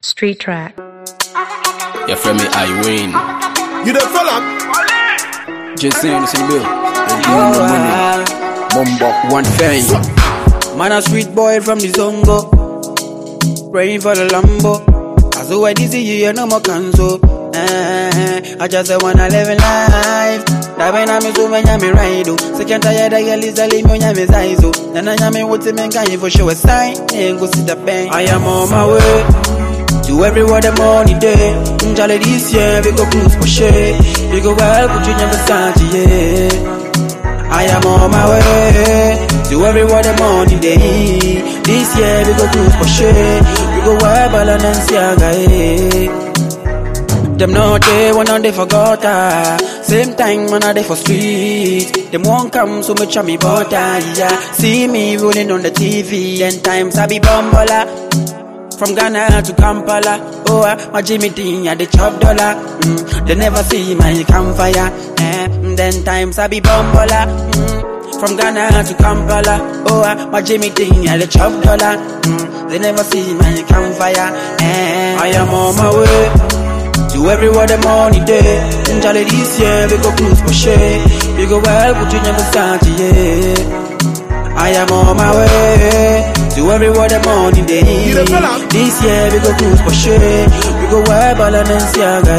Street track. Your friend me I win. You the fella? Just saying this in bill. And you know money. Mumbo one thing. Man a sweet boy from the Zongo Praying for the Lambo As though I see you, you no more cancel eh, I just wanna live in life Dabe na mi so menya mi ride oh. Second tired I get lisa leave me on mi size oh. Nana nyame wote men can you for show a sign Ain't go see the bank I am on my way To everywhere the money day Njale this year we go cruise for shit We go well put you never start yeah I am on my way to everywhere the money day. This year we go cruise for sure. We go wear Balenciaga. Eh. Them not there when they forgot ah. Same time when they for street. Them won't come so much of me butter. Yeah, see me rolling on the TV. Ten times I be bumbola. From Ghana to Kampala, oh, uh, my Jimmy Dean, yeah, they chop dollar. Mm, they never see my campfire. Eh, mm, then times I be bumbola. Mm, from Ghana to Kampala, oh, uh, my Jimmy Dean, yeah, they chop dollar. Mm, they never see my campfire. Eh, I am on my way to everywhere the money day. In Jolly this year, we go cruise for shit. We go well, put you never start, yeah. I am on my way to everywhere the money day. You the fella? This year we go cruise for sure. We go wear Balenciaga.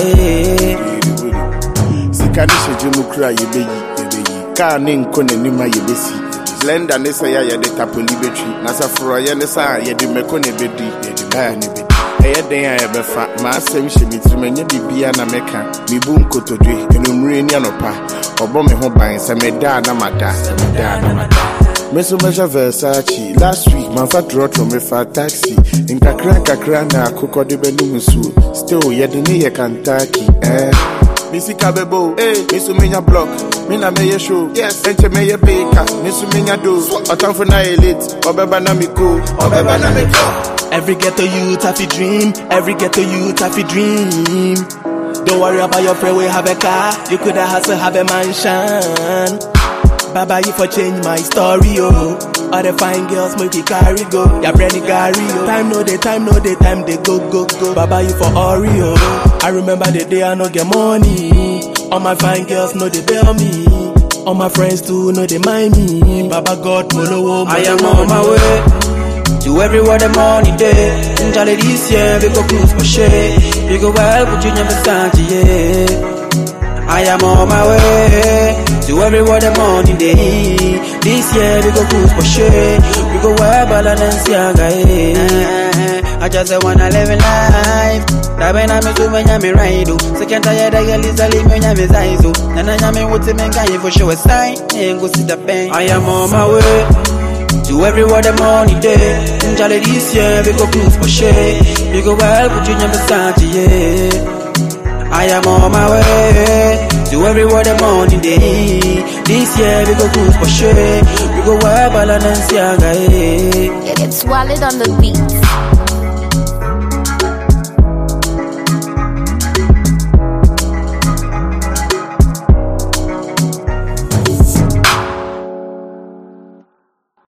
Eh. Sika ne hyɛ mu kura yɛbɛyi yɛbɛyi kaa ne nkɔ n'anim a yɛbɛsi blender ne sɛ yɛ a yɛde tapoli bɛtwi na sɛ forɔyɛ ne sɛ a yɛde mmɛkɔ ne bɛdi yɛde baa ne bɛdi ɛyɛ den a yɛbɛfa maasɛm hyɛ me tirim ɛnyɛ biribia na mɛka mebu nkotodwe anummerɛ ni anɔpa ɔbɔ me ho ban sɛ medaa na mada sɛ medaa na mada me so mɛhyɛ versace last week mamfa trɔtrɔ mefa taxi nkakra nkakra na akokɔ de bɛnom nsuo still yɛde ne yɛ kantaki eh. me sika bɛbo me so menya block me na mɛyɛ show yes. ɛnkyɛ mɛyɛ beka me so menya do ɔtamfo na yɛ late ɔbɛba na me ko ɔbɛba na me ko Every ghetto youth have a dream. Every ghetto youth have a dream. Don't worry about your friend, we have a car. You could have hustle, have a mansion. Baba, you for change my story, oh. All the fine girls make it carry go. Ya brandy Gary, oh. Time no day, time no day, time they go, go, go. Baba, you for Oreo. I remember the day I no get money. All my fine girls know they bail me. All my friends too know they mind me. Baba God, molo, I am on my way to everywhere the money day. In Jolly this year we go cruise for shit. We go well, put you never start, yeah. I am on my way to everywhere the money day. This year we go cruise for sure. We go wear Balenciaga. Eh. I just wanna live in life. Dabe na mi so menya mi ride oh. Second tired I get lisa leave me on mi size oh. Nana nyame wote men can you for show a sign. Ain't go see the bank. I am on my way. To everywhere the money day. In Jolly this year we go cruise for sure. We go well, put you never start, yeah. I am on my way to everywhere the money day. This year we go cruise for sure. We go wear Balenciaga. Eh. It gets swallowed on the beat.